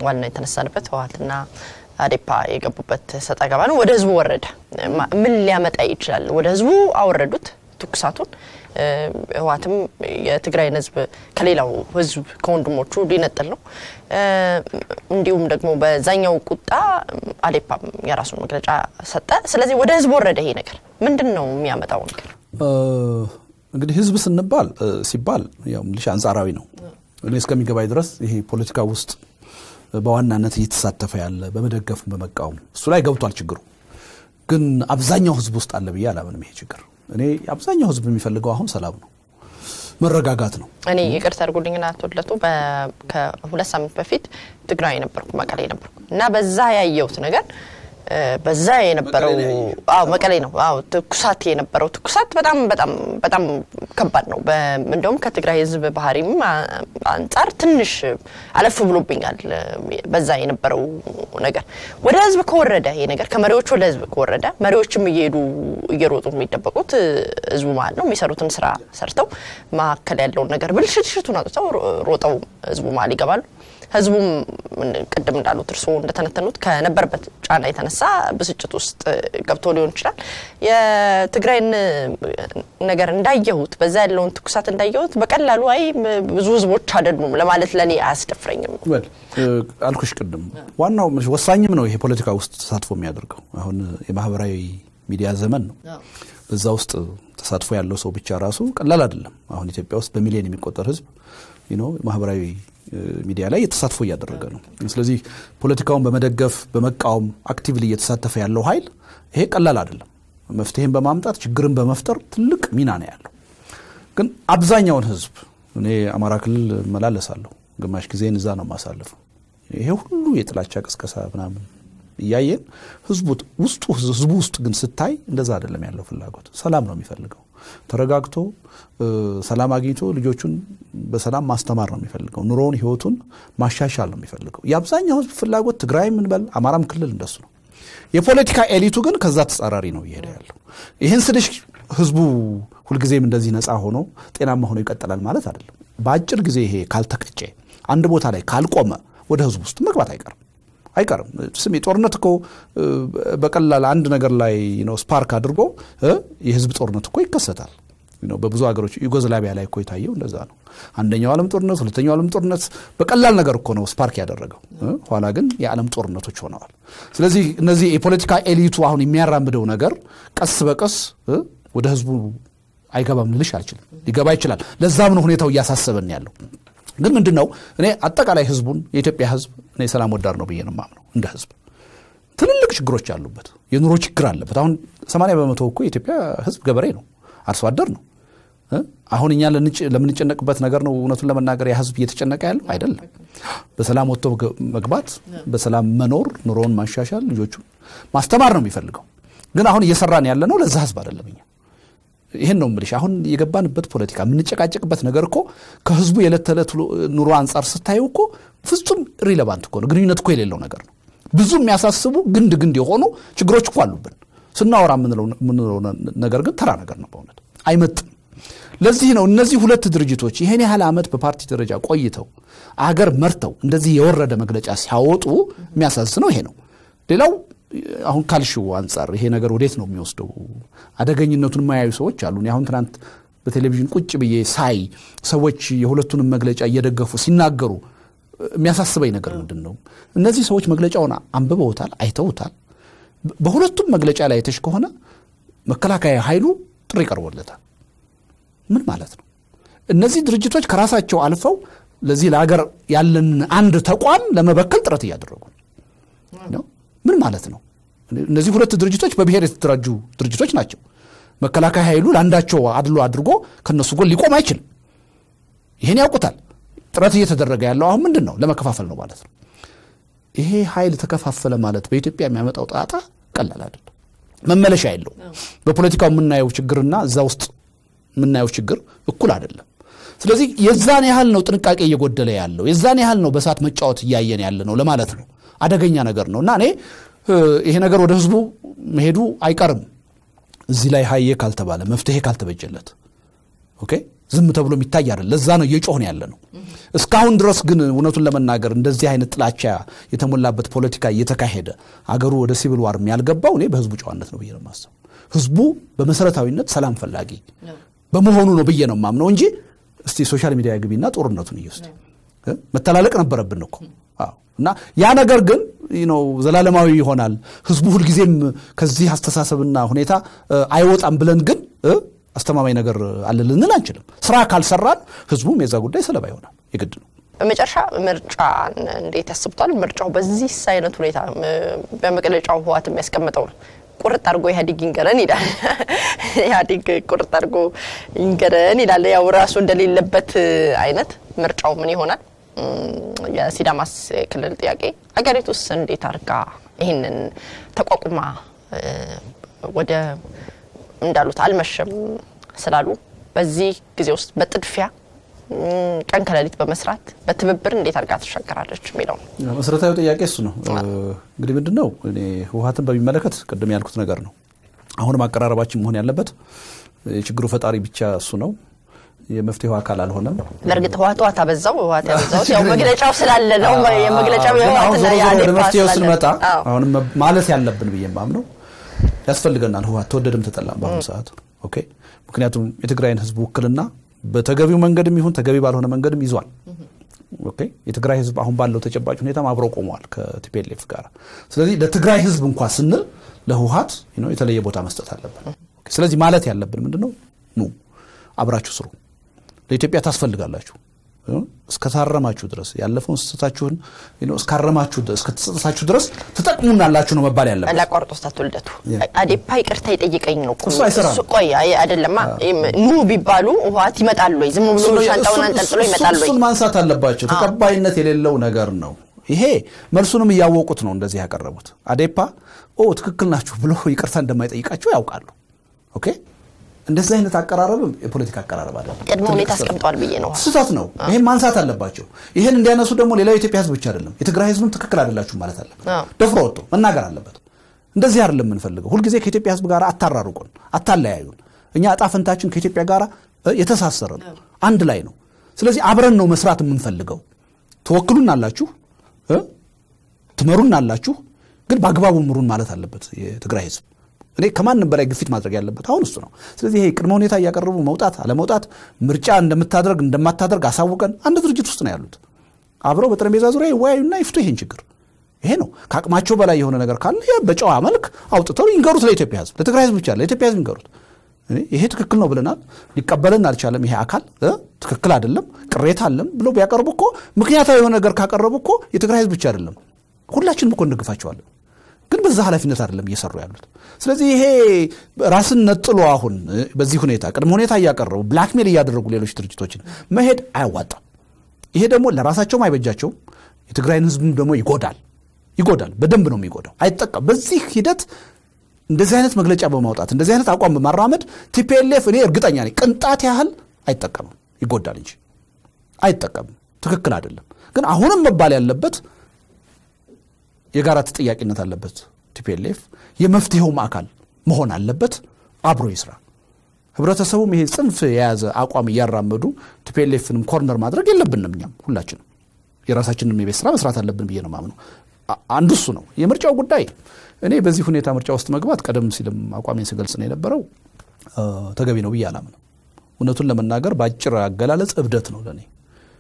ዋና የተነሳንበት ህወሓትና አዴፓ የገቡበት ሰጣ ገባ ነው። ወደ ህዝቡ ወረደ። ምን ሊያመጣ ይችላል? ወደ ህዝቡ አወረዱት ትኩሳቱን። ህወሓትም የትግራይን ህዝብ ከሌላው ህዝብ ከወንድሞቹ ሊነጥል ነው። እንዲሁም ደግሞ በዛኛው ቁጣ አዴፓም የራሱን መግለጫ ሰጠ። ስለዚህ ወደ ህዝብ ወረደ። ይሄ ነገር ምንድን ነው የሚያመጣው ነገር? እንግዲህ ህዝብ ስንባል ሲባል ያው ምልሽ አንጻራዊ ነው። እኔ እስከሚገባኝ ድረስ ይሄ ፖለቲካ ውስጥ በዋናነት እየተሳተፈ ያለ በመደገፍ በመቃወም እሱ ላይ ገብቷል ችግሩ። ግን አብዛኛው ህዝብ ውስጥ አለ ብዬ አላምንም ይሄ ችግር። እኔ አብዛኛው ህዝብ የሚፈልገው አሁን ሰላም ነው፣ መረጋጋት ነው። እኔ ይቅርታ አድርጉልኝና አቶ ልደቱ ከሁለት ሳምንት በፊት ትግራይ ነበርኩ፣ መቀሌ ነበርኩ እና በዛ ያየሁት ነገር በዛ የነበረው አዎ መቀሌ ነው። አዎ ትኩሳት የነበረው ትኩሳት በጣም በጣም በጣም ከባድ ነው። እንደውም ከትግራይ ህዝብ ባህሪም አንጻር ትንሽ አለፍ ብሎብኛል። በዛ የነበረው ነገር ወደ ህዝብ ከወረደ ይሄ ነገር ከመሪዎች ወደ ህዝብ ከወረደ መሪዎችም እየሄዱ እየሮጡ የሚደበቁት ህዝቡ ማለት ነው። የሚሰሩትን ስራ ሰርተው መካከል ያለውን ነገር ብልሽትሽቱን አውጥተው ሮጠው ህዝቡ መሀል ይገባሉ። ህዝቡም ቅድም እንዳሉት እርስዎ እንደተነተኑት ከነበረበት ጫና የተነሳ ብስጭት ውስጥ ገብቶ ሊሆን ይችላል። የትግራይን ነገር እንዳየሁት በዛ ያለውን ትኩሳት እንዳየሁት በቀላሉ አይ ብዙ ህዝቦች አይደሉም ለማለት ለእኔ አያስደፍረኝም። አልኩሽ ቅድም ዋናው ወሳኝም ነው ይሄ ፖለቲካ ውስጥ ተሳትፎ የሚያደርገው አሁን የማህበራዊ ሚዲያ ዘመን ነው። በዛ ውስጥ ተሳትፎ ያለው ሰው ብቻ ራሱ ቀላል አይደለም። አሁን ኢትዮጵያ ውስጥ በሚሊዮን የሚቆጠር ህዝብ ማህበራዊ ሚዲያ ላይ የተሳትፎ እያደረገ ነው። ስለዚህ ፖለቲካውን በመደገፍ በመቃወም አክቲቭሊ እየተሳተፈ ያለው ኃይል ይሄ ቀላል አይደለም። መፍትሄን በማምጣት ችግርን በመፍጠር ትልቅ ሚና ነው ያለው። ግን አብዛኛውን ህዝብ እኔ አማራ ክልል እመላለሳለሁ፣ ግማሽ ጊዜን እዛ ነው የማሳልፈው። ይሄ ሁሉ የጥላቻ ቅስቀሳ ምናምን እያየን ህዝቡ ውስጡ ህዝቡ ውስጥ ግን ስታይ እንደዛ አይደለም ያለው ፍላጎት። ሰላም ነው የሚፈልገው። ተረጋግቶ ሰላም አግኝቶ ልጆቹን በሰላም ማስተማር ነው የሚፈልገው። ኑሮውን ህይወቱን ማሻሻል ነው የሚፈልገው። የአብዛኛው ህዝብ ፍላጎት ትግራይ ምንበል አማራም ክልል እንደሱ ነው። የፖለቲካ ኤሊቱ ግን ከዛ ተጻራሪ ነው እየሄደ ያለው። ይህን ስልሽ ህዝቡ ሁልጊዜም እንደዚህ ነፃ ሆኖ ጤናማ ሆኖ ይቀጥላል ማለት አይደለም። በአጭር ጊዜ ይሄ ካልተቀጨ አንድ ቦታ ላይ ካልቆመ ወደ ህዝቡ ውስጥ መግባት አይቀርም አይቀርም። ስሜ ጦርነት እኮ በቀላል አንድ ነገር ላይ ስፓርክ አድርጎ የህዝብ ጦርነት እኮ ይከሰታል። በብዙ ሀገሮች ዩጎዝላቪያ ላይ እኮ የታየው እንደዛ ነው። አንደኛው ዓለም ጦርነት፣ ሁለተኛው ዓለም ጦርነት በቀላል ነገር እኮ ነው ስፓርክ ያደረገው። ኋላ ግን የዓለም ጦርነቶች ሆነዋል። ስለዚህ እነዚህ የፖለቲካ ኤሊቱ አሁን የሚያራምደው ነገር ቀስ በቀስ ወደ ህዝቡ አይገባም ልልሽ አልችልም። ሊገባ ይችላል። ለዛም ነው ሁኔታው እያሳሰበን ያለው። ግን ምንድን ነው እኔ አጠቃላይ ህዝቡን የኢትዮጵያ ህዝብ እኔ ሰላም ወዳድ ነው ብዬ ነው የማምነው። እንደ ህዝብ ትልልቅ ችግሮች አሉበት፣ የኑሮ ችግር አለበት። አሁን 80 በመቶ እኮ የኢትዮጵያ ህዝብ ገበሬ ነው፣ አርሶ አደር ነው። አሁን እኛ ለምንጨነቅበት ነገር ነው እውነቱን ለመናገር ያ ህዝብ እየተጨነቀ ያለው አይደለም። በሰላም ወጥቶ መግባት፣ በሰላም መኖር፣ ኑሮውን ማሻሻል፣ ልጆቹን ማስተማር ነው የሚፈልገው። ግን አሁን እየሰራን ያለ ነው ለዛ ህዝብ አይደለም እኛ ይህን ነው የምልሽ። አሁን የገባንበት ፖለቲካ የምንጨቃጨቅበት ነገር እኮ ከህዝቡ የዕለት ተዕለት ኑሮ አንጻር ስታየው እኮ ፍጹም ሪሌቫንት እኮ ነው፣ ግንኙነት እኮ የሌለው ነገር ነው። ብዙ የሚያሳስቡ ግንድ ግንድ የሆኑ ችግሮች እኮ አሉብን። ስናወራ የምንለው ነገር ግን ተራ ነገር ነው፣ በእውነት አይመጥም። ለዚህ ነው እነዚህ ሁለት ድርጅቶች ይህን ያህል ዓመት በፓርቲ ደረጃ ቆይተው አገር መርተው እንደዚህ የወረደ መግለጫ ሲያወጡ የሚያሳዝነው ይሄ ነው። ሌላው አሁን ካልሽው አንጻር ይሄ ነገር ወዴት ነው የሚወስደው? አደገኝነቱን የማያዩ ሰዎች አሉ። አሁን ትናንት በቴሌቪዥን ቁጭ ብዬ ሳይ ሰዎች የሁለቱንም መግለጫ እየደገፉ ሲናገሩ የሚያሳስበኝ ነገር ምንድን ነው? እነዚህ ሰዎች መግለጫውን አንብበውታል፣ አይተውታል። በሁለቱም መግለጫ ላይ አይተሽ ከሆነ መከላከያ ኃይሉ ጥሪ ቀርቦለታል። ምን ማለት ነው? እነዚህ ድርጅቶች ከራሳቸው አልፈው ለዚህ ለሀገር ያለን አንድ ተቋም ለመበከል ጥረት እያደረጉ ነው። ምን ማለት ነው? እነዚህ ሁለት ድርጅቶች በብሔር የተደራጁ ድርጅቶች ናቸው። መከላከያ ኃይሉ ለአንዳቸው አድሎ አድርጎ ከነሱ ጎን ሊቆም አይችልም። ይሄን ያውቁታል። ጥረት እየተደረገ ያለው አሁን ምንድን ነው? ለመከፋፈል ነው ማለት ነው። ይሄ ኃይል ተከፋፈለ ማለት በኢትዮጵያ የሚያመጣው ጣጣ ቀላል አይደለም፣ መመለሻ የለው። በፖለቲካው የምናየው ችግርና እዛ ውስጥ የምናየው ችግር እኩል አይደለም። ስለዚህ የዛን ያህል ነው ጥንቃቄ እየጎደለ ያለው፣ የዛን ያህል ነው በእሳት መጫወት እያየን ያለ ነው ለማለት ነው። አደገኛ ነገር ነው እና እኔ ይሄ ነገር ወደ ህዝቡ መሄዱ አይቀርም እዚህ ላይ ሀዬ ካልተባለ መፍትሄ ካልተበጀለት ኦኬ ዝም ተብሎ የሚታይ አይደል። ለዛ ነው እየጮህን ያለ ነው። እስካሁን ድረስ ግን እውነቱን ለመናገር እንደዚህ አይነት ጥላቻ የተሞላበት ፖለቲካ እየተካሄደ አገሩ ወደ ሲቪል ዋር ያልገባው እኔ በህዝቡ ጨዋነት ነው ብዬ ነው የማስበው። ህዝቡ በመሰረታዊነት ሰላም ፈላጊ በመሆኑ ነው ብዬ ነው የማምነው እንጂ እስቲ ሶሻል ሚዲያ ግቢና ጦርነቱን እየውስጥ መተላለቅ ነበረብን እኮ እና ያ ነገር ግን ነው ዘላለማዊ ይሆናል። ህዝቡ ሁልጊዜም ከዚህ አስተሳሰብና ሁኔታ አይወጣም ብለን ግን አስተማማኝ ነገር አለ ልንል አንችልም። ስራ ካልሰራን ህዝቡም የዛ ጉዳይ ሰለባ ይሆናል። የግድ ነው። በመጨረሻ ምርጫ እንዴት ያስቡታል? ምርጫው በዚህ አይነት ሁኔታ በመግለጫው ህወሓት የሚያስቀምጠው ነው። ቁርጥ አድርጎ ኢህአዴግ ይንገረን ይላል። ኢህአዴግ ቁርጥ አድርጎ ይንገረን ይላል። ያው ራሱ እንደሌለበት አይነት ምርጫው ምን ይሆናል? የሲዳማስ ክልል ጥያቄ ሀገሪቱስ እንዴት አድርጋ ይህንን ተቋቁማ ወደ እንዳሉት አልመሸም ስላሉ በዚህ ጊዜ ውስጥ በጥድፊያ ቀን ከሌሊት በመስራት በትብብር እንዴት አድርጋ ትሻገራለች የሚለው መሰረታዊ ጥያቄ እሱ ነው። እንግዲህ ምንድን ነው እኔ ህወሓትን በሚመለከት ቅድም ያልኩት ነገር ነው። አሁንም አቀራረባችን መሆን ያለበት የችግሩ ፈጣሪ ብቻ እሱ ነው። የመፍትሄው አካል አልሆነም። በእርግጥ ህወሓት ህወሓት አበዛው ህወሓት ያበዛው ያው መግለጫው ስላለ ነው። የመግለጫው የህወሓትና የአዴፓ መፍትሄው ስንመጣ አሁንም ማለት ያለብን ብዬ ማምነው ያስፈልገናል። ህወሓት ተወደድም ተጠላም በአሁኑ ሰዓት ኦኬ። ምክንያቱም የትግራይን ህዝብ ውክልና በተገቢው መንገድም ይሁን ተገቢ ባልሆነ መንገድም ይዟል። ኦኬ የትግራይ ህዝብ አሁን ባለው ተጨባጭ ሁኔታም አብረው ቆመዋል ከቲፒኤልኤፍ ጋር። ስለዚህ ለትግራይ ህዝብ እንኳ ስንል ለህወሓት የተለየ ቦታ መስጠት አለብን። ስለዚህ ማለት ያለብን ምንድን ነው? ኑ አብራችሁ ስሩ፣ ለኢትዮጵያ ታስፈልጋላችሁ እስከታረማችሁ ድረስ ያለፈውን ስህተታችሁን እስካረማችሁ እስከተጸጸታችሁ ድረስ ትጠቅሙናላችሁ ነው መባል ያለበት። ላቋርጦ ስታት ውልደቱ አዴፓ ይቅርታ ይጠይቀኝ ነው እሱ አይሰራም። ቆይ አይደለማ ኑ ቢባሉ ህወሓት ይመጣሉ ወይ? ዝም ብሎ ሻንጣውን አንጠልጥሎ ይመጣሉ ወይ? እሱን ማንሳት አለባቸው። ተቀባይነት የሌለው ነገር ነው ይሄ። መልሱንም እያወቁት ነው እንደዚህ ያቀረቡት። አዴፓ ኦ ትክክል ናችሁ ብሎ ይቅርታ እንደማይጠይቃቸው ያውቃሉ። ኦኬ እንደዚህ አይነት አቀራረብም የፖለቲካ አቀራረብ አለ። ቅድመ ሁኔታ አስቀምጠዋል ብዬ ነው። ስህተት ነው። ይሄን ማንሳት አለባቸው። ይሄን እንዲያነሱ ደግሞ ሌላው የኢትዮጵያ ህዝብ ብቻ አይደለም የትግራይ ህዝብም ትክክል አይደላችሁ ማለት አለበት። ደፍሮ ወጥቶ መናገር አለበት። እንደዚህ አይደለም የምንፈልገው። ሁልጊዜ ከኢትዮጵያ ህዝብ ጋር አታራርቁን፣ አታለያዩን። እኛ እጣ ፈንታችን ከኢትዮጵያ ጋር የተሳሰረ ነው፣ አንድ ላይ ነው። ስለዚህ አብረን ነው መስራት የምንፈልገው። ትወክሉን አላችሁ፣ ትመሩን አላችሁ፣ ግን በአግባቡ ምሩን ማለት አለበት የትግራይ ህዝብ። እኔ ከማንም በላይ ግፊት ማድረግ ያለበት አሁን እሱ ነው። ስለዚህ ይሄ ቅድመ ሁኔታ እያቀረቡ መውጣት አለመውጣት፣ ምርጫ እንደምታደርግ እንደማታደርግ አሳውቀን አንድ ድርጅት ውስጥ ነው ያሉት። አብረው በጠረጴዛ ዙሪያ ይወያዩና ይፍቱ ይሄን ችግር። ይሄ ነው ከአቅማቸው በላይ የሆነ ነገር ካለ በጨዋ መልክ አውጥተው ይንገሩት ለኢትዮጵያ ህዝብ፣ ለትግራይ ህዝብ ብቻ ለኢትዮጵያ ህዝብ ይንገሩት። ይሄ ትክክል ነው ብለናል፣ ሊቀበለን አልቻለም፣ ይሄ አካል ትክክል አይደለም፣ ቅሬታ አለን ብሎ ቢያቀርቡ እኮ ምክንያታዊ የሆነ ነገር ካቀረቡ እኮ የትግራይ ህዝብ ብቻ አይደለም ሁላችንም እኮ እንደግፋቸዋለን። ግን በዛ ኃላፊነት አይደለም እየሰሩ ያሉት። ስለዚህ ይሄ ራስን ነጥሎ አሁን በዚህ ሁኔታ ቅድመ ሁኔታ እያቀረቡ ብላክሜል እያደረጉ ሌሎች ድርጅቶችን መሄድ አያዋጣም። ይሄ ደግሞ ለራሳቸውም አይበጃቸውም፣ የትግራይን ህዝብም ደግሞ ይጎዳል ይጎዳል። በደንብ ነው የሚጎዳው። አይጠቀም በዚህ ሂደት እንደዚህ አይነት መግለጫ በማውጣት እንደዚህ አይነት አቋም በማራመድ ቲፒኤልኤፍ እኔ እርግጠኛ ነኝ ቅንጣት ያህል አይጠቀምም፣ ይጎዳል እንጂ አይጠቀምም። ትክክል አይደለም። ግን አሁንም መባል ያለበት የጋራ ተጠያቂነት አለበት። ቲፒኤልኤፍ የመፍትሄውም አካል መሆን አለበት። አብሮ ይስራ። ህብረተሰቡም ይሄ ጽንፍ የያዘ አቋም እያራመዱ ቲፒኤልኤፍንም ኮርነር ማድረግ የለብንም። እኛም ሁላችንም የራሳችንን የቤት ስራ መስራት አለብን ብዬ ነው ማምነው። አንዱ እሱ ነው። የምርጫው ጉዳይ እኔ በዚህ ሁኔታ ምርጫ ውስጥ መግባት ቀደም ሲልም አቋሜን ስገልጽ ነው የነበረው ተገቢ ነው ብዬ አላምነው። እውነቱን ለመናገር በአጭር አገላለጽ እብደት ነው ለእኔ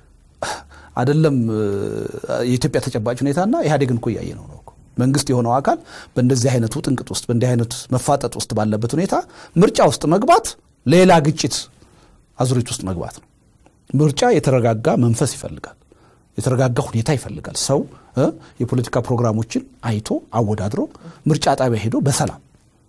አይደለም የኢትዮጵያ ተጨባጭ ሁኔታና ኢህአዴግን እኮ እያየ ነው ነው መንግስት የሆነው አካል በእንደዚህ አይነቱ ጥንቅጥ ውስጥ በእንዲህ አይነት መፋጠጥ ውስጥ ባለበት ሁኔታ ምርጫ ውስጥ መግባት ሌላ ግጭት አዙሪት ውስጥ መግባት ነው። ምርጫ የተረጋጋ መንፈስ ይፈልጋል፣ የተረጋጋ ሁኔታ ይፈልጋል። ሰው የፖለቲካ ፕሮግራሞችን አይቶ አወዳድሮ ምርጫ ጣቢያ ሄዶ በሰላም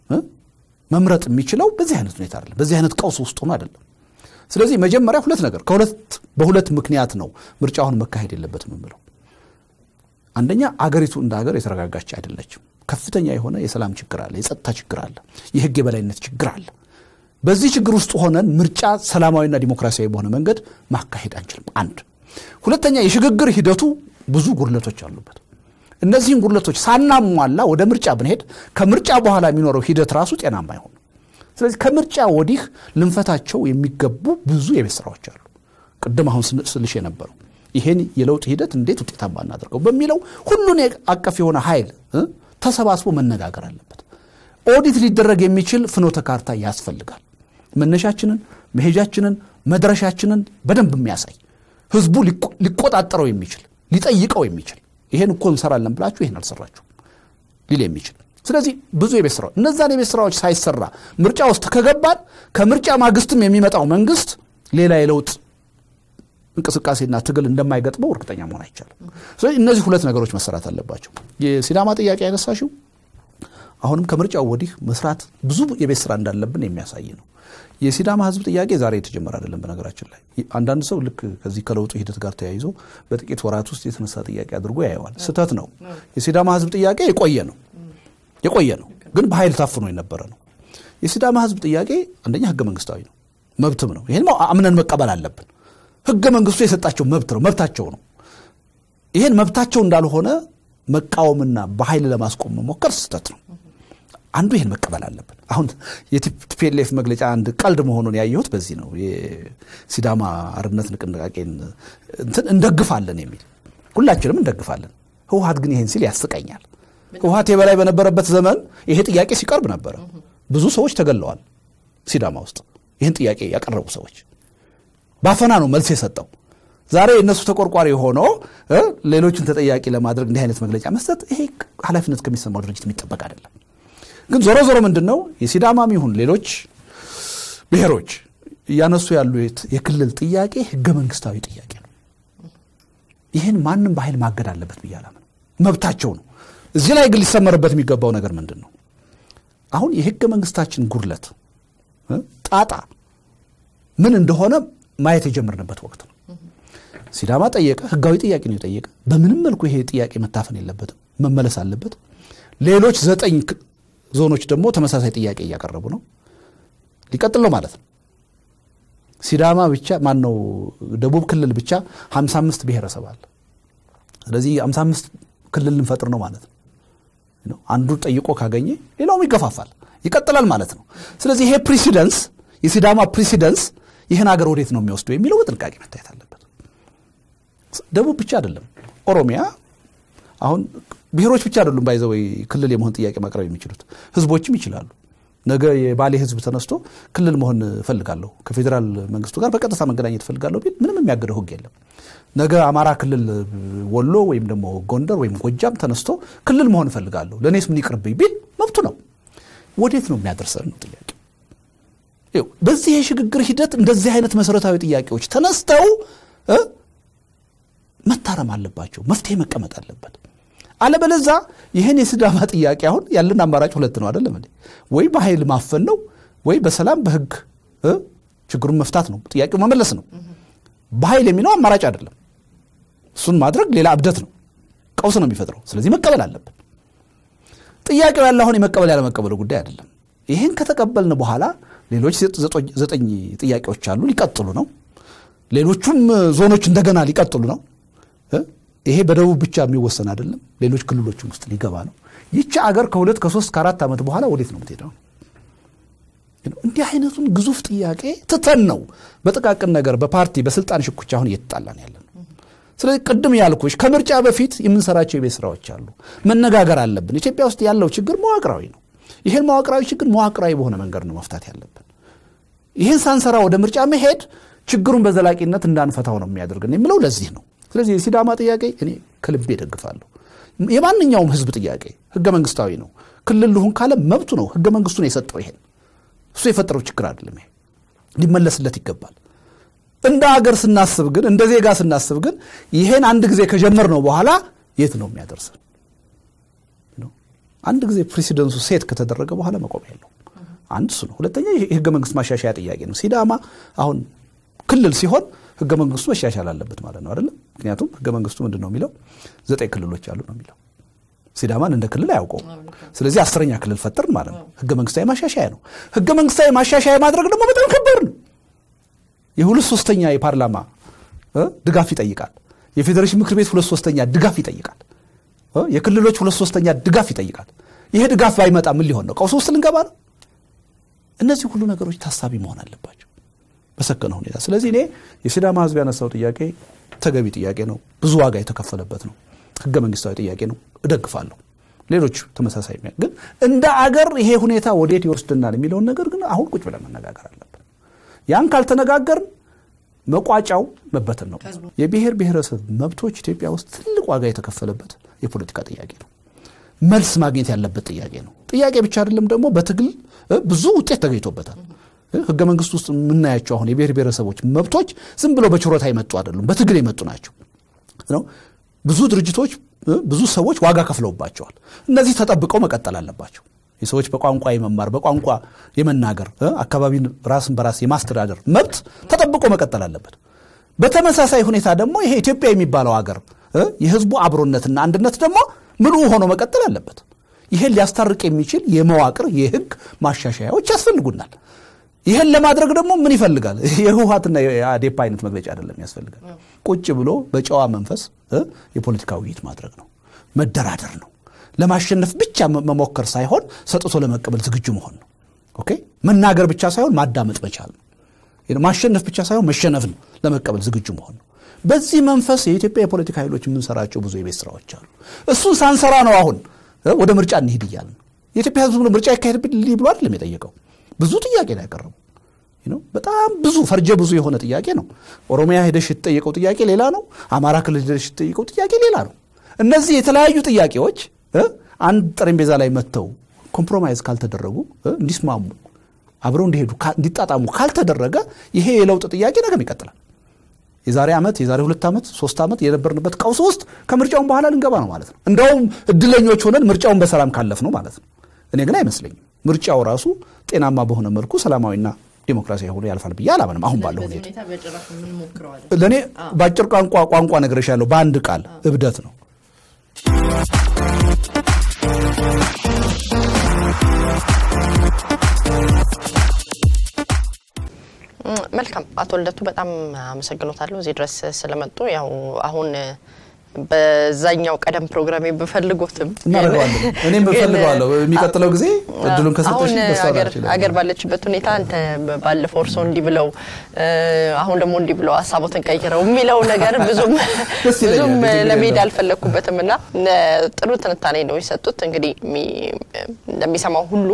መምረጥ የሚችለው በዚህ አይነት ሁኔታ አይደለም፣ በዚህ አይነት ቀውስ ውስጥ ሆኖ አይደለም። ስለዚህ መጀመሪያ ሁለት ነገር ከሁለት በሁለት ምክንያት ነው ምርጫ አሁን መካሄድ የለበትም የምለው። አንደኛ አገሪቱ እንደ ሀገር የተረጋጋች አይደለችም። ከፍተኛ የሆነ የሰላም ችግር አለ፣ የጸጥታ ችግር አለ፣ የህግ የበላይነት ችግር አለ። በዚህ ችግር ውስጥ ሆነን ምርጫ ሰላማዊና ዲሞክራሲያዊ በሆነ መንገድ ማካሄድ አንችልም። አንድ ሁለተኛ የሽግግር ሂደቱ ብዙ ጉድለቶች አሉበት። እነዚህን ጉድለቶች ሳናሟላ ወደ ምርጫ ብንሄድ ከምርጫ በኋላ የሚኖረው ሂደት ራሱ ጤናማ አይሆንም። ስለዚህ ከምርጫ ወዲህ ልንፈታቸው የሚገቡ ብዙ የቤት ስራዎች አሉ። ቅድም አሁን ስልሽ የነበረው ይሄን የለውጥ ሂደት እንዴት ውጤታማ እናደርገው በሚለው ሁሉን አቀፍ የሆነ ኃይል ተሰባስቦ መነጋገር አለበት። ኦዲት ሊደረግ የሚችል ፍኖተ ካርታ ያስፈልጋል። መነሻችንን፣ መሄጃችንን፣ መድረሻችንን በደንብ የሚያሳይ ህዝቡ ሊቆጣጠረው የሚችል ሊጠይቀው የሚችል ይሄን እኮ እንሰራለን ብላችሁ ይሄን አልሰራችሁ ሊል የሚችል ስለዚህ ብዙ የቤት ስራዎች እነዛን የቤት ስራዎች ሳይሰራ ምርጫ ውስጥ ከገባን ከምርጫ ማግስትም የሚመጣው መንግስት ሌላ የለውጥ እንቅስቃሴና ትግል እንደማይገጥመው እርግጠኛ መሆን አይቻልም። ስለዚህ እነዚህ ሁለት ነገሮች መሰራት አለባቸው። የሲዳማ ጥያቄ ያነሳሽው አሁንም ከምርጫው ወዲህ መስራት ብዙ የቤት ስራ እንዳለብን የሚያሳይ ነው። የሲዳማ ህዝብ ጥያቄ ዛሬ የተጀመረ አይደለም። በነገራችን ላይ አንዳንድ ሰው ልክ ከዚህ ከለውጡ ሂደት ጋር ተያይዞ በጥቂት ወራት ውስጥ የተነሳ ጥያቄ አድርጎ ያየዋል። ስህተት ነው። የሲዳማ ህዝብ ጥያቄ የቆየ ነው የቆየ ነው፣ ግን በኃይል ታፍኖ የነበረ ነው። የሲዳማ ህዝብ ጥያቄ አንደኛ ህገ መንግስታዊ ነው፣ መብትም ነው። ይህን አምነን መቀበል አለብን። ህገ መንግስቱ የሰጣቸው መብት ነው፣ መብታቸው ነው። ይህን መብታቸው እንዳልሆነ መቃወምና በኃይል ለማስቆም መሞከር ስህተት ነው። አንዱ ይህን መቀበል አለብን። አሁን የቲፒኤልኤፍ መግለጫ አንድ ቀልድ መሆኑን ያየሁት በዚህ ነው። የሲዳማ አርነት ንቅናቄን እንትን እንደግፋለን የሚል ሁላችንም እንደግፋለን። ህወሀት ግን ይህን ሲል ያስቀኛል። ህወሀት የበላይ በነበረበት ዘመን ይሄ ጥያቄ ሲቀርብ ነበረ። ብዙ ሰዎች ተገለዋል ሲዳማ ውስጥ ይህን ጥያቄ ያቀረቡ ሰዎች ባፈና ነው መልስ የሰጠው። ዛሬ የእነሱ ተቆርቋሪ ሆኖ ሌሎችን ተጠያቂ ለማድረግ እንዲህ አይነት መግለጫ መስጠት ይሄ ኃላፊነት ከሚሰማው ድርጅት የሚጠበቅ አይደለም። ግን ዞሮ ዞሮ ምንድን ነው የሲዳማም ይሁን ሌሎች ብሔሮች እያነሱ ያሉት የክልል ጥያቄ ህገ መንግስታዊ ጥያቄ ነው። ይህን ማንም በኃይል ማገድ አለበት ብዬ አላምንም። መብታቸው ነው። እዚህ ላይ ግን ሊሰመርበት የሚገባው ነገር ምንድን ነው? አሁን የህገ መንግስታችን ጉድለት ጣጣ ምን እንደሆነ ማየት የጀመርንበት ወቅት ነው። ሲዳማ ጠየቀ፣ ህጋዊ ጥያቄ ነው የጠየቀ። በምንም መልኩ ይሄ ጥያቄ መታፈን የለበትም፣ መመለስ አለበት። ሌሎች ዘጠኝ ዞኖች ደግሞ ተመሳሳይ ጥያቄ እያቀረቡ ነው። ሊቀጥል ነው ማለት ነው። ሲዳማ ብቻ ማን ነው ደቡብ ክልል ብቻ 55 ብሔረሰብ አለ። ስለዚህ 55 ክልል ልንፈጥር ነው ማለት ነው። አንዱ ጠይቆ ካገኘ ሌላውም ይገፋፋል፣ ይቀጥላል ማለት ነው። ስለዚህ ይሄ ፕሪሲደንስ የሲዳማ ፕሪሲደንስ ይህን ሀገር ወዴት ነው የሚወስደው የሚለው በጥንቃቄ መታየት አለበት። ደቡብ ብቻ አይደለም፣ ኦሮሚያ አሁን ብሔሮች ብቻ አይደሉም ባይዘወይ ክልል የመሆን ጥያቄ ማቅረብ የሚችሉት ህዝቦችም ይችላሉ። ነገ የባሌ ህዝብ ተነስቶ ክልል መሆን እፈልጋለሁ ከፌዴራል መንግስቱ ጋር በቀጥታ መገናኘት እፈልጋለሁ ቢል ምንም የሚያገደው ህግ የለም። ነገ አማራ ክልል ወሎ ወይም ደግሞ ጎንደር ወይም ጎጃም ተነስቶ ክልል መሆን እፈልጋለሁ ለእኔስ ምን ይቅርብኝ ቢል መብቱ ነው። ወዴት ነው የሚያደርሰን ነው ጥያቄ። በዚህ የሽግግር ሂደት እንደዚህ አይነት መሰረታዊ ጥያቄዎች ተነስተው መታረም አለባቸው፣ መፍትሄ መቀመጥ አለበት። አለበለዛ ይህን የሲዳማ ጥያቄ አሁን ያለን አማራጭ ሁለት ነው አይደለም እንዴ? ወይ በኃይል ማፈን ነው፣ ወይ በሰላም በህግ ችግሩን መፍታት ነው፣ ጥያቄው መመለስ ነው። በኃይል የሚለው አማራጭ አይደለም። እሱን ማድረግ ሌላ እብደት ነው፣ ቀውስ ነው የሚፈጥረው። ስለዚህ መቀበል አለብን። ጥያቄው ያለ አሁን የመቀበል ያለመቀበሉ ጉዳይ አይደለም። ይህን ከተቀበልን በኋላ ሌሎች ዘጠኝ ጥያቄዎች አሉ፣ ሊቀጥሉ ነው። ሌሎቹም ዞኖች እንደገና ሊቀጥሉ ነው። ይሄ በደቡብ ብቻ የሚወሰን አይደለም፣ ሌሎች ክልሎችም ውስጥ ሊገባ ነው። ይቺ አገር ከሁለት ከሶስት ከአራት ዓመት በኋላ ወዴት ነው የምትሄደው? እንዲህ አይነቱን ግዙፍ ጥያቄ ትተን ነው በጥቃቅን ነገር በፓርቲ በስልጣን ሽኩቻ አሁን እየተጣላን ያለን። ስለዚህ ቅድም ያልኩሽ ከምርጫ በፊት የምንሰራቸው የቤት ስራዎች አሉ፣ መነጋገር አለብን። ኢትዮጵያ ውስጥ ያለው ችግር መዋቅራዊ ነው። ይህን መዋቅራዊ ችግር መዋቅራዊ በሆነ መንገድ ነው መፍታት ያለብን። ይህን ሳንሰራ ወደ ምርጫ መሄድ ችግሩን በዘላቂነት እንዳንፈታው ነው የሚያደርግን የሚለው ለዚህ ነው። ስለዚህ የሲዳማ ጥያቄ እኔ ከልቤ ደግፋለሁ። የማንኛውም ህዝብ ጥያቄ ህገ መንግስታዊ ነው። ክልል ልሁን ካለ መብቱ ነው። ህገ መንግስቱ ነው የሰጠው። ይሄን እሱ የፈጠረው ችግር አይደለም። ይሄ ሊመለስለት ይገባል። እንደ ሀገር ስናስብ ግን እንደ ዜጋ ስናስብ ግን ይሄን አንድ ጊዜ ከጀመርነው በኋላ የት ነው የሚያደርሰን? አንድ ጊዜ ፕሬሲደንሱ ሴት ከተደረገ በኋላ መቆም የለው። አንድ እሱ ነው። ሁለተኛ የህገ መንግስት ማሻሻያ ጥያቄ ነው። ሲዳማ አሁን ክልል ሲሆን ህገ መንግስቱ መሻሻል አለበት ማለት ነው አይደለም። ምክንያቱም ህገ መንግስቱ ምንድን ነው የሚለው ዘጠኝ ክልሎች አሉ ነው የሚለው። ሲዳማን እንደ ክልል አያውቀውም። ስለዚህ አስረኛ ክልል ፈጠርን ማለት ነው። ህገ መንግስታዊ ማሻሻያ ነው። ህገ መንግስታዊ ማሻሻያ ማድረግ ደግሞ በጣም ከባድ ነው። የሁለት ሶስተኛ የፓርላማ ድጋፍ ይጠይቃል። የፌዴሬሽን ምክር ቤት ሁለት ሶስተኛ ድጋፍ ይጠይቃል። የክልሎች ሁለት ሶስተኛ ድጋፍ ይጠይቃል። ይሄ ድጋፍ ባይመጣ ምን ሊሆን ነው? ቀውስ ውስጥ ልንገባ ነው። እነዚህ ሁሉ ነገሮች ታሳቢ መሆን አለባቸው በሰከነ ሁኔታ። ስለዚህ እኔ የሲዳማ ህዝብ ያነሳው ጥያቄ ተገቢ ጥያቄ ነው፣ ብዙ ዋጋ የተከፈለበት ነው፣ ህገ መንግስታዊ ጥያቄ ነው፣ እደግፋለሁ። ሌሎች ተመሳሳይ ግን እንደ አገር ይሄ ሁኔታ ወዴት ይወስድናል የሚለውን ነገር ግን አሁን ቁጭ ብለን መነጋገር አለብን። ያን ካልተነጋገርን መቋጫው መበተን ነው። የብሔር ብሔረሰብ መብቶች ኢትዮጵያ ውስጥ ትልቅ ዋጋ የተከፈለበት የፖለቲካ ጥያቄ ነው። መልስ ማግኘት ያለበት ጥያቄ ነው። ጥያቄ ብቻ አይደለም ደግሞ በትግል ብዙ ውጤት ተገኝቶበታል። ህገ መንግስት ውስጥ የምናያቸው አሁን የብሔር ብሔረሰቦች መብቶች ዝም ብለው በችሮታ የመጡ አይደሉም፣ በትግል የመጡ ናቸው ነው። ብዙ ድርጅቶች ብዙ ሰዎች ዋጋ ከፍለውባቸዋል። እነዚህ ተጠብቀው መቀጠል አለባቸው። የሰዎች በቋንቋ የመማር በቋንቋ የመናገር አካባቢን ራስን በራስ የማስተዳደር መብት ተጠብቆ መቀጠል አለበት። በተመሳሳይ ሁኔታ ደግሞ ይሄ ኢትዮጵያ የሚባለው ሀገር የህዝቡ አብሮነትና አንድነት ደግሞ ምሉ ሆኖ መቀጠል አለበት። ይህን ሊያስታርቅ የሚችል የመዋቅር የህግ ማሻሻያዎች ያስፈልጉናል። ይህን ለማድረግ ደግሞ ምን ይፈልጋል? የህወሀትና የአዴፓ አይነት መግለጫ አይደለም ያስፈልጋል። ቁጭ ብሎ በጨዋ መንፈስ የፖለቲካ ውይይት ማድረግ ነው፣ መደራደር ነው። ለማሸነፍ ብቻ መሞከር ሳይሆን ሰጥቶ ለመቀበል ዝግጁ መሆን ነው። ኦኬ መናገር ብቻ ሳይሆን ማዳመጥ መቻል ነው። ማሸነፍ ብቻ ሳይሆን መሸነፍን ለመቀበል ዝግጁ መሆን ነው። በዚህ መንፈስ የኢትዮጵያ የፖለቲካ ኃይሎች የምንሰራቸው ብዙ የቤት ስራዎች አሉ። እሱን ሳንሰራ ነው አሁን ወደ ምርጫ እንሂድ እያልን የኢትዮጵያ ህዝብ ምርጫ ይካሄድብኝ ብሎ አይደለም የጠየቀው። ብዙ ጥያቄ ነው ያቀረቡ። በጣም ብዙ ፈርጀ ብዙ የሆነ ጥያቄ ነው። ኦሮሚያ ሄደሽ የተጠየቀው ጥያቄ ሌላ ነው። አማራ ክልል ሄደሽ የተጠየቀው ጥያቄ ሌላ ነው። እነዚህ የተለያዩ ጥያቄዎች አንድ ጠረጴዛ ላይ መጥተው ኮምፕሮማይዝ ካልተደረጉ እንዲስማሙ አብረው እንዲሄዱ እንዲጣጣሙ ካልተደረገ ይሄ የለውጥ ጥያቄ ነገም ይቀጥላል። የዛሬ ዓመት የዛሬ ሁለት ዓመት ሶስት ዓመት የነበርንበት ቀውስ ውስጥ ከምርጫውን በኋላ ልንገባ ነው ማለት ነው። እንደውም እድለኞች ሆነን ምርጫውን በሰላም ካለፍ ነው ማለት ነው። እኔ ግን አይመስለኝም። ምርጫው ራሱ ጤናማ በሆነ መልኩ ሰላማዊና ዴሞክራሲያዊ ሆኖ ያልፋል ብዬ አላምንም። አሁን ባለው ሁኔታ ለእኔ በአጭር ቋንቋ ቋንቋ ነግሬሻለሁ፣ በአንድ ቃል እብደት ነው። መልካም አቶ ልደቱ በጣም አመሰግኖታለሁ እዚህ ድረስ ስለመጡ። ያው አሁን በዛኛው ቀደም ፕሮግራሜ ብፈልጎትም እናደርገዋለን። እኔም ብፈልገዋለሁ። የሚቀጥለው ጊዜ እድሉን ከሰጠሽ አገር ባለችበት ሁኔታ አንተ ባለፈው እርሶ እንዲህ ብለው አሁን ደግሞ እንዲህ ብለው ሀሳቦትን ቀይረው የሚለው ነገር ብዙም ብዙም ለመሄድ አልፈለግኩበትም እና ጥሩ ትንታኔ ነው የሰጡት። እንግዲህ እንደሚሰማው ሁሉ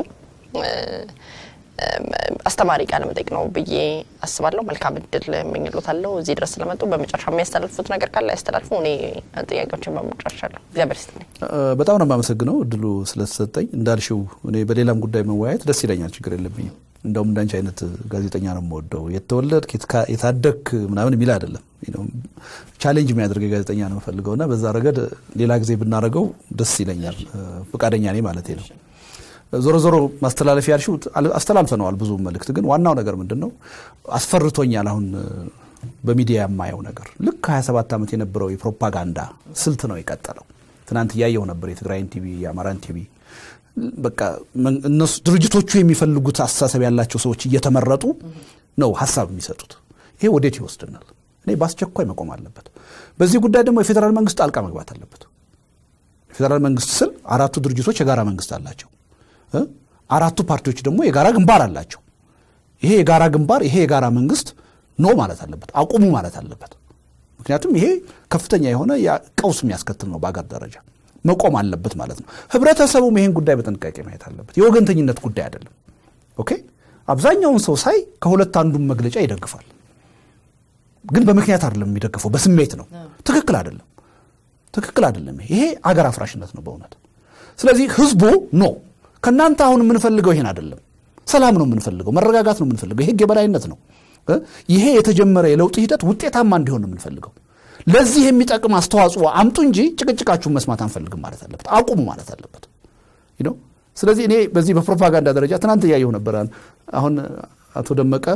አስተማሪ ቃለ መጠይቅ ነው ብዬ አስባለሁ። መልካም እድል እመኝሎታለሁ እዚህ ድረስ ስለመጡ። በመጨረሻ የሚያስተላልፉት ነገር ካለ ያስተላልፉ። እኔ ጥያቄዎችን በመጨረሻለሁ። እግዚአብሔር ይስጥልኝ። በጣም ነው የማመሰግነው እድሉ ስለተሰጠኝ። እንዳልሽው እኔ በሌላም ጉዳይ መወያየት ደስ ይለኛል፣ ችግር የለብኝም። እንደውም እንዳንቺ አይነት ጋዜጠኛ ነው የምወደው። የተወለድክ የታደግክ ምናምን የሚል አይደለም፣ ቻሌንጅ የሚያደርግ ጋዜጠኛ ነው የምፈልገው እና በዛ ረገድ ሌላ ጊዜ ብናደርገው ደስ ይለኛል። ፈቃደኛ ነኝ ማለቴ ነው። ዞሮ ዞሮ ማስተላለፍ ያልሽው አስተላልፈነዋል። ብዙ መልእክት ግን ዋናው ነገር ምንድን ነው አስፈርቶኛል። አሁን በሚዲያ የማየው ነገር ልክ 27 ዓመት የነበረው የፕሮፓጋንዳ ስልት ነው የቀጠለው። ትናንት እያየው ነበር የትግራይን ቲቪ፣ የአማራን ቲቪ። በቃ እነሱ ድርጅቶቹ የሚፈልጉት አስተሳሰብ ያላቸው ሰዎች እየተመረጡ ነው ሀሳብ የሚሰጡት። ይሄ ወዴት ይወስድናል? እኔ በአስቸኳይ መቆም አለበት። በዚህ ጉዳይ ደግሞ የፌዴራል መንግስት ጣልቃ መግባት አለበት። የፌዴራል መንግስት ስል አራቱ ድርጅቶች የጋራ መንግስት አላቸው። አራቱ ፓርቲዎች ደግሞ የጋራ ግንባር አላቸው። ይሄ የጋራ ግንባር ይሄ የጋራ መንግስት ኖ ማለት አለበት፣ አቁሙ ማለት አለበት። ምክንያቱም ይሄ ከፍተኛ የሆነ ቀውስ የሚያስከትል ነው፣ በአገር ደረጃ መቆም አለበት ማለት ነው። ህብረተሰቡም ይሄን ጉዳይ በጥንቃቄ ማየት አለበት። የወገንተኝነት ጉዳይ አይደለም። ኦኬ አብዛኛውን ሰው ሳይ ከሁለት አንዱን መግለጫ ይደግፋል፣ ግን በምክንያት አይደለም የሚደግፈው፣ በስሜት ነው። ትክክል አይደለም፣ ትክክል አይደለም። ይሄ አገር አፍራሽነት ነው በእውነት። ስለዚህ ህዝቡ ኖ ከእናንተ አሁን የምንፈልገው ይሄን አይደለም። ሰላም ነው የምንፈልገው፣ መረጋጋት ነው የምንፈልገው፣ የህግ የበላይነት ነው። ይሄ የተጀመረ የለውጥ ሂደት ውጤታማ እንዲሆን ነው የምንፈልገው። ለዚህ የሚጠቅም አስተዋጽኦ አምጡ እንጂ ጭቅጭቃችሁን መስማት አንፈልግም ማለት አለበት፣ አቁሙ ማለት አለበት። ስለዚህ እኔ በዚህ በፕሮፓጋንዳ ደረጃ ትናንት እያየሁ ነበር። አሁን አቶ ደመቀ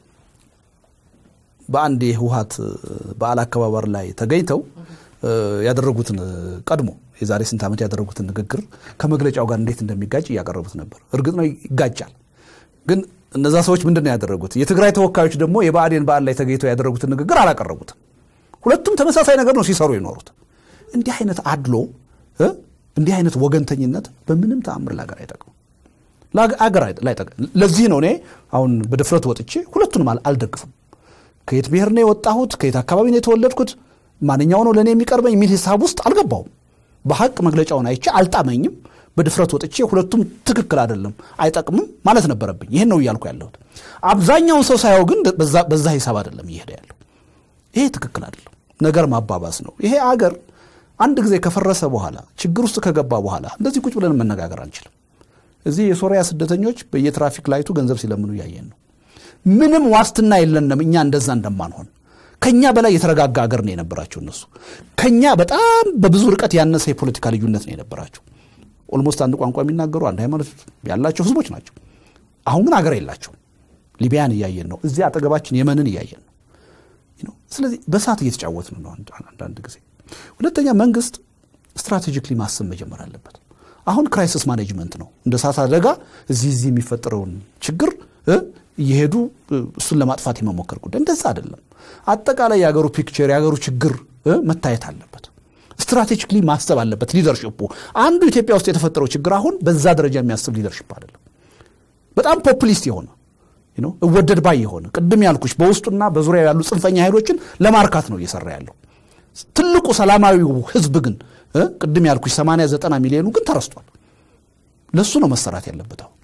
በአንድ የህወሀት በዓል አከባበር ላይ ተገኝተው ያደረጉትን ቀድሞ የዛሬ ስንት ዓመት ያደረጉትን ንግግር ከመግለጫው ጋር እንዴት እንደሚጋጭ እያቀረቡት ነበር። እርግጥ ነው ይጋጫል። ግን እነዛ ሰዎች ምንድን ነው ያደረጉት? የትግራይ ተወካዮች ደግሞ የብአዴን በዓል ላይ ተገኝተው ያደረጉትን ንግግር አላቀረቡትም። ሁለቱም ተመሳሳይ ነገር ነው ሲሰሩ የኖሩት። እንዲህ አይነት አድሎ፣ እንዲህ አይነት ወገንተኝነት በምንም ተአምር ለሀገር አይጠቅም። አገር ለዚህ ነው እኔ አሁን በድፍረት ወጥቼ ሁለቱንም አልደግፍም። ከየት ብሔር ነው የወጣሁት፣ ከየት አካባቢ ነው የተወለድኩት፣ ማንኛው ነው ለእኔ የሚቀርበኝ የሚል ሂሳብ ውስጥ አልገባውም። በሀቅ መግለጫውን አይቼ አልጣመኝም። በድፍረት ወጥቼ ሁለቱም ትክክል አይደለም፣ አይጠቅምም ማለት ነበረብኝ። ይህን ነው እያልኩ ያለሁት። አብዛኛውን ሰው ሳየው ግን በዛ ሂሳብ አይደለም እየሄደ ያለው። ይሄ ትክክል አይደለም፣ ነገር ማባባስ ነው። ይሄ አገር አንድ ጊዜ ከፈረሰ በኋላ ችግር ውስጥ ከገባ በኋላ እንደዚህ ቁጭ ብለን መነጋገር አንችልም። እዚህ የሶሪያ ስደተኞች በየትራፊክ ላይቱ ገንዘብ ሲለምኑ እያየን ነው። ምንም ዋስትና የለንም እኛ እንደዛ እንደማንሆን። ከኛ በላይ የተረጋጋ አገር ነው የነበራቸው እነሱ። ከኛ በጣም በብዙ ርቀት ያነሰ የፖለቲካ ልዩነት ነው የነበራቸው። ኦልሞስት አንድ ቋንቋ የሚናገሩ አንድ ሃይማኖት ያላቸው ህዝቦች ናቸው። አሁን ግን አገር የላቸው። ሊቢያን እያየን ነው። እዚህ አጠገባችን የመንን እያየን ነው። ስለዚህ በእሳት እየተጫወትን ነው አንዳንድ ጊዜ። ሁለተኛ መንግስት ስትራቴጂክሊ ማሰብ መጀመር አለበት። አሁን ክራይሲስ ማኔጅመንት ነው። እንደ እሳት አደጋ እዚህ እዚህ የሚፈጠረውን ችግር እየሄዱ እሱን ለማጥፋት የመሞከር ጉዳይ እንደዛ አይደለም። አጠቃላይ የሀገሩ ፒክቸር የሀገሩ ችግር መታየት አለበት። ስትራቴጂክሊ ማሰብ አለበት ሊደርሽፑ። አንዱ ኢትዮጵያ ውስጥ የተፈጠረው ችግር አሁን በዛ ደረጃ የሚያስብ ሊደርሽፕ አይደለም። በጣም ፖፑሊስት የሆነ እወደድ ባይ የሆነ ቅድም ያልኩሽ በውስጡና በዙሪያ ያሉ ጽንፈኛ ኃይሎችን ለማርካት ነው እየሰራ ያለው። ትልቁ ሰላማዊው ህዝብ ግን ቅድም ያልኩሽ 80 90 ሚሊዮኑ ግን ተረስቷል። ለሱ ነው መሰራት ያለበት። አሁን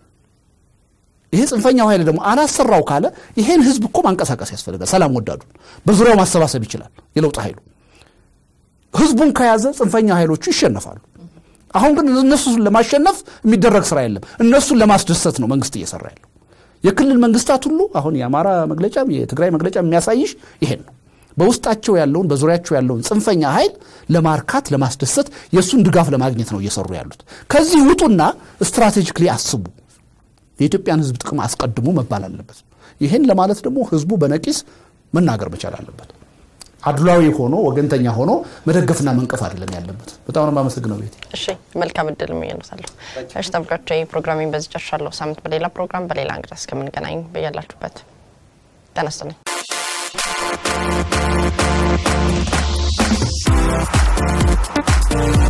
ይሄ ጽንፈኛው ኃይል ደግሞ አላሰራው ካለ ይሄን ህዝብ እኮ ማንቀሳቀስ ያስፈልጋል። ሰላም ወዳዱን በዙሪያው ማሰባሰብ ይችላል የለውጥ ኃይሉ። ህዝቡን ከያዘ ጽንፈኛ ኃይሎቹ ይሸነፋሉ። አሁን ግን እነሱን ለማሸነፍ የሚደረግ ስራ የለም። እነሱን ለማስደሰት ነው መንግስት እየሰራ ያለው። የክልል መንግስታት ሁሉ አሁን የአማራ መግለጫም የትግራይ መግለጫ የሚያሳይሽ ይሄን ነው። በውስጣቸው ያለውን በዙሪያቸው ያለውን ጽንፈኛ ኃይል ለማርካት ለማስደሰት የእሱን ድጋፍ ለማግኘት ነው እየሰሩ ያሉት። ከዚህ ውጡና ስትራቴጂክሊ አስቡ። የኢትዮጵያን ህዝብ ጥቅም አስቀድሙ መባል አለበት። ይህን ለማለት ደግሞ ህዝቡ በነቂስ መናገር መቻል አለበት። አድሏዊ ሆኖ ወገንተኛ ሆኖ መደገፍና መንቀፍ አይደለም ያለበት። በጣም ነው የማመሰግነው ቤቴ። እሺ መልካም እድል እመኝልዎታለሁ። እሺ ተመልካቾቼ ፕሮግራሜን በዚህ ጨርሻለሁ። ሳምንት በሌላ ፕሮግራም በሌላ እንግዳ እስከምንገናኝ በያላችሁበት ጤና ይስጥልኝ። Thank you.